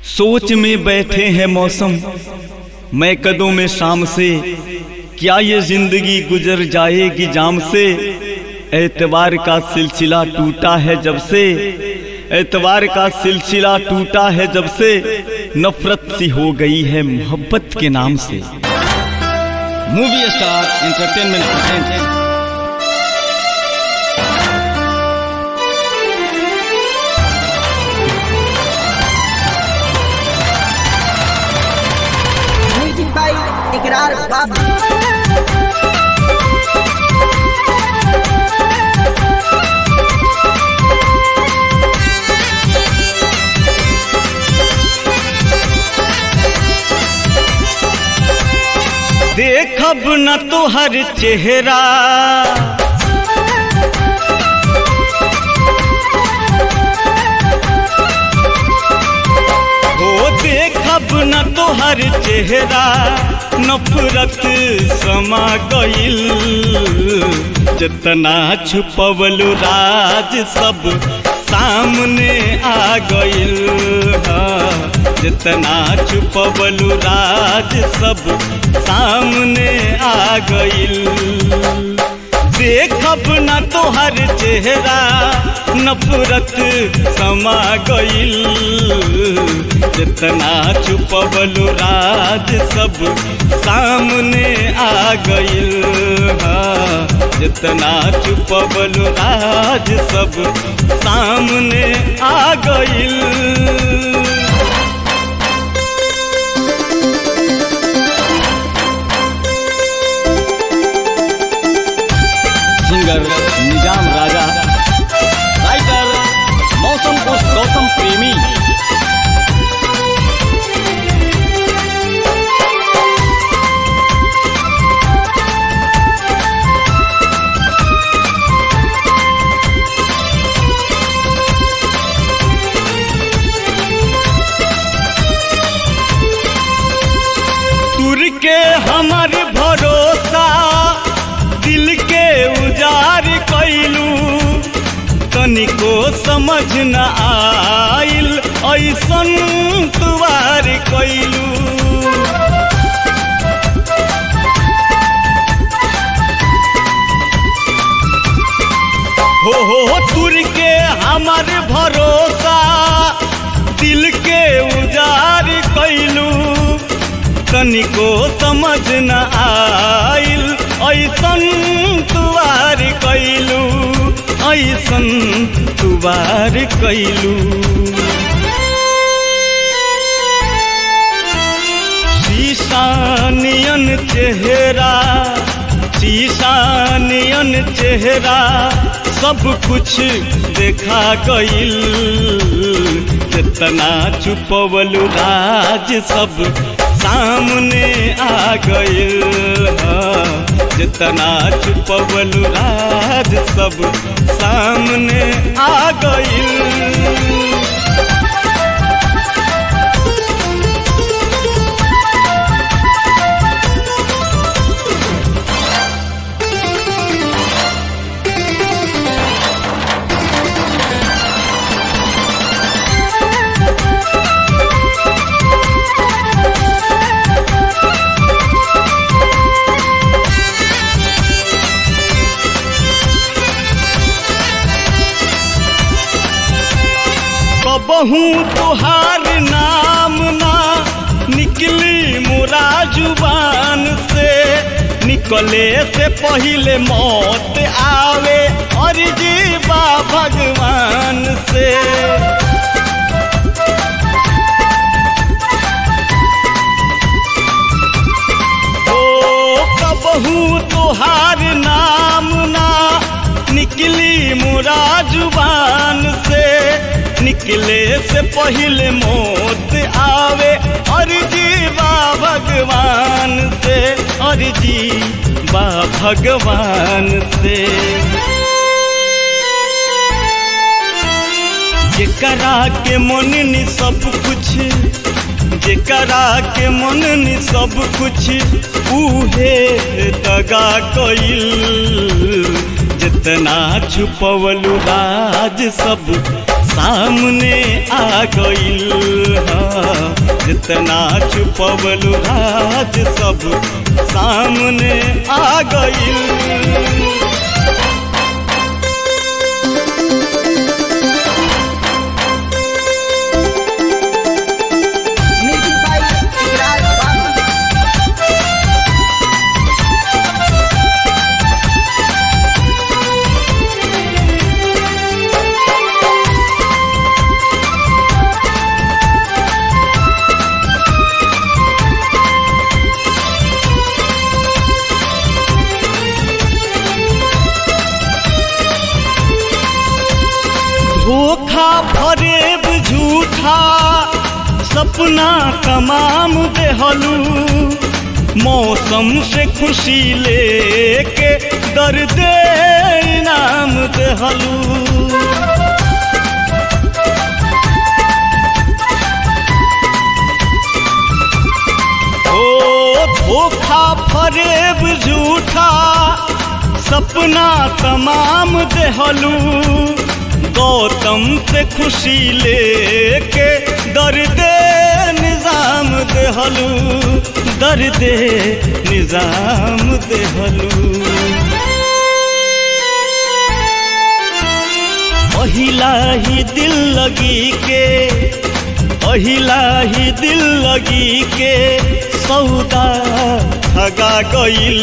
सोच में बैठे हैं मौसम मैं कदों में शाम से क्या ये जिंदगी गुजर जाएगी जाम से एतवार का सिलसिला टूटा है जब से एतवार का सिलसिला टूटा है जब से नफरत सी हो गई है मोहब्बत के नाम से movie star entertainment present music by Ikrar Babu देखब न तुहर चेहरा हो देखब न तुहर चेहरा नफरत समा गइल जितना छुपवलु राज सब सामने आ गइल हाँ। जितना छुपवलु राज सब सामने आ गइल देखब न तोहर चेहरा नफरत समा गइल जितना छुपवलु राज सब सामने आ गइल हाँ। जितना छुपवलु राज सब सामने आ गइल सिंगर निजाम राजा राइटर मौसम को गौतम प्रेमी तुर के हमर भरोसा दिल के उजार कैलू तनिको समझ न आइल ऐसन तुवार कैलू हो हो तुर के हमर भरोसा दिल के उजार कैलू तनिको समझ न आइल ऐसन तुवार कैलू ऐसन तुवार कैलू शीशानियन चेहरा शीशानियन चेहरा सब कुछ देखा गइल जितना छुपवलु राज सब सामने आ गइल हाँ। जितना छुपवलु राज सब सामने आ गइल कबहू तुहार नाम ना निकली मुरा जुबान से निकले से पहले मौत आवे और जीवा भगवान से ओ कबहू तुहार नाम ना निकली मुरा जुबान से निकले से पहले मौत आवे और जीवा भगवान से और जीवा भगवान से जेकरा के मन नि सब कुछ जेकरा के मन नि सब कुछ उहे दगा कइल जितना छुपवलु राज सब सामने आ गइल हाँ। जितना छुपवलू राज सब सामने आ गई म्यूजिक बाई इकरार बाबू धोखा फरेब झूठा सपना तमाम देहलू मौसम से खुशी लेके दर्द इनाम देहलू ओ धोखा फरेब झूठा सपना तमाम देहलू गौतम से खुशी लेके दर्द निजाम देहलू दर्द निजाम देहलू पहिला ही दिल लगी के पहिला ही दिल लगी के सौदा ठगा गईल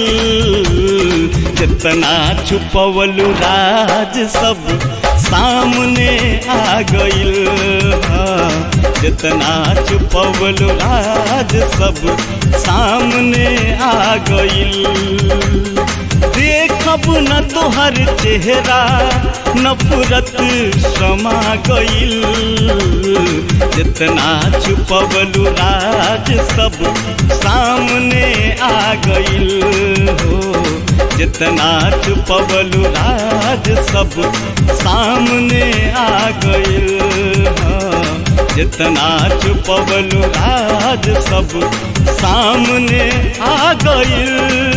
जितना छुपवलू राज सब सामने आ गईल हाँ, जितना छुपवलू राज सब सामने आ गईल देखब न तोहर चेहरा नफरत समा गईल जितना छुपवलू राज सब सामने आ गईल हो जितना छुपवलू राज सब सामने आ गईल हाँ, जितना छुपवलू राज सब सामने आ गईल